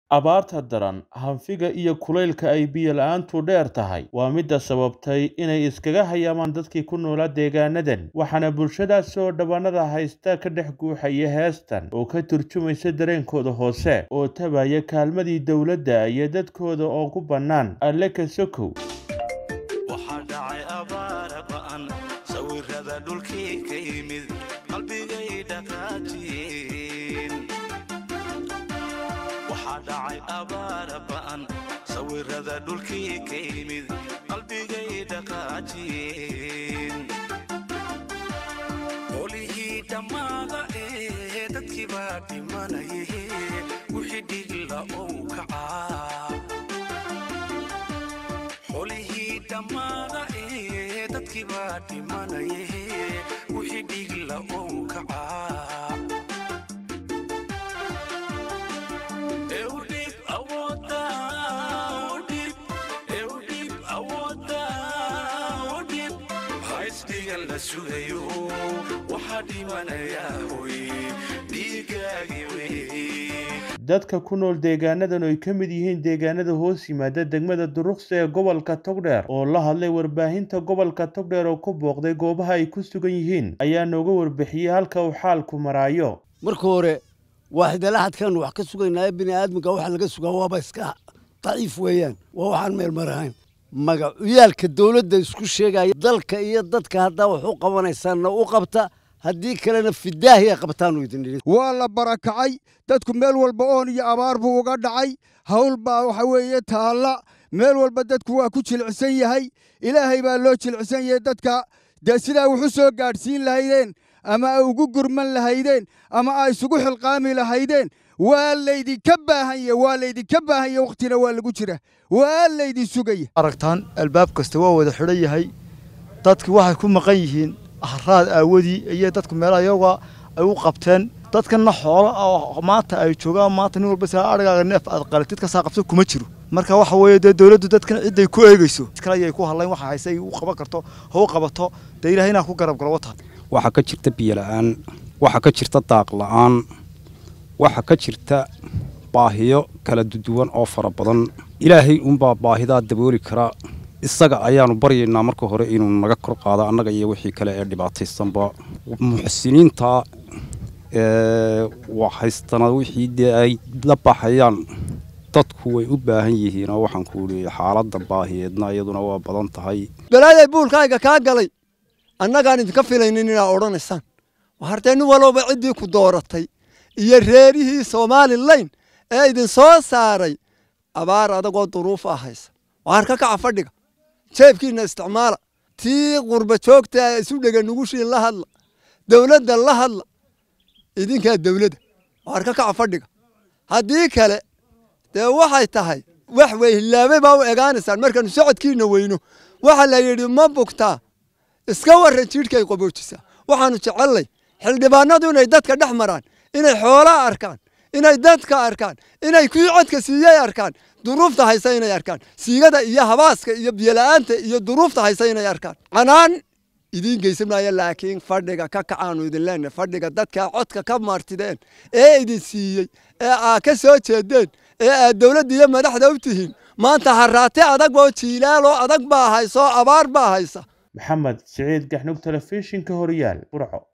Abaarta daran, hanfiga iyo kulaylka ay biyo la'aantu dheer tahay waa midda sababtay inay iskaga hayaamaan dadkii ku noolaa deegaanadan, waxaana bulshadaasi oo dhabanada haysta ka dhex guuxaya heestan oo ka turjumaysa dareenkooda hoose oo tabaya kaalmadii dowladda iyo dadkooda oo ku bannaan alle ka sokow. waxaa dhacay abaar ba'an sawirada dhulkii ka yimid qalbigay dhaqaajiyeen waxaa dhacay abaar ba'an sawirada dhulkii ka yimid qalbigay dhaqaajiyeen qolihii dhammaada ee dadkii baa dhimanaye wixii dhigla ou kacaa xolihii dhammaada ee dadkii baa dhimanaye wixii dhigla ou kacaa ee u dhiib awoodda u dhiib ee u dhiib awoodda u dhiib haysdhigan la sugayo waxaa dhimanayaa hoy dhiigaagi wey dadka ku nool deegaanadan oo ay ka mid yihiin deegaanada hoos yimaada degmada duruqsi ee gobolka togdheer oo la hadlay warbaahinta gobolka togdheer oo ku booqday goobaha ay ku sugan yihiin ayaa nooga warbixiyey halka uu xaalku maraayo marka hore waaxidalaxadkaanu wax ka sugaynaa bini aadamka waxa laga sugaa waaba iska daciif weeyaan waa waxaan meel marahayn magacuyaalka dowladda isku sheegaya dalka iyo dadka haddaa wax u qabanaysaanna u qabta haddii kalena fidaahi ay qabtaanu idin idhi waa la barakacay dadku meel walba oon iyo abaar buu uga dhacay hawl baa waxa weeye taalla meel walba dadku waa ku jilicsan yahay ilaahay baa loo jilicsan yahay dadka dee sidaa wuxu soo gaadhsiin lahaydeen ama ay ugu gurman lahaydeen ama ay isugu xilqaami lahaydeen waa laydinka baahan yahe waa laydinka baahan yahe wakhtina waa lagu jira waa laydin sugaya aragtaan albaab kasta waa wada xidhan yahay dadki waxay ku maqan yihiin ahraad aawadii iyo dadku meelaha iyaga ay u qabteen dadkana xoolo oo maanta ay joogaan maanta nin walba saa arigaaga neef aad qalatid ka saa qabso kuma jiro marka waxa weeye dee dowladdu dadkan cidday ku eegeyso kale ayay ku hadlayn waxa hayse ay u qaban karto ha u qabato dee ilahay inaa ku garab galo wata waxaa ka jirta biyo la'aan waxaa ka jirta daaq la'aan waxaa ka jirta baahiyo kala duwan oo fara badan ilaahay unbaa baahidaa dabooli kara isaga ayaanu baryaynaa marka hore inuu naga kor qaado annaga iyo wixii kale ee dhibaataysanba muxsiniinta haystana wixii dee ay la baxayaan dadku way u baahan yihiin oo waxaan ku leeyahay xaaladda baahiyeedna iyaduna waa badan tahay balaaday buulkayga kaa galay annagaan idinka filaynin inaa odhanaysaan hartee nin walowba ciddii ku dooratay iyo reerihii somalilan ee idin soo saaray abaar adagoo duruuf ah haysa waar ka kaca fadhiga jeebkiinna isticmaala tii qurba joogta isu dhega nugushiin la hadla dowladda la hadla idinkaa dowladda waar ka kaca fadhiga haddii kale dee waxay tahay wax wey hilaabay baa u egaanaysaan markaanu socodkiina weyno waxa la yidhi ma bugtaa iska warran jidhkay qaboojisaa waxaanu jecellay xildhibaanadu inay dadka dhex maraan inay xoolaa arkaan inay dadka arkaan inay kii codka siiyey arkaan duruufta haysa inay arkaan siigada iyo habaaska iyo biyola'aanta iyo duruufta haysa inay arkaan canaan idiin geysan maayo laakiin fadhiga ka kacaanu idin leenahay fadhiga dadkaa codka ka martideen ee idin siiyey ee aa ka soo jeedeen ee aad dowladda iyo madaxda u tihiin maanta haraate adag oo jiilaaloo adag baa hayso abaar baa haysa maxamed siciid gaxnug telefishinka horyaal burco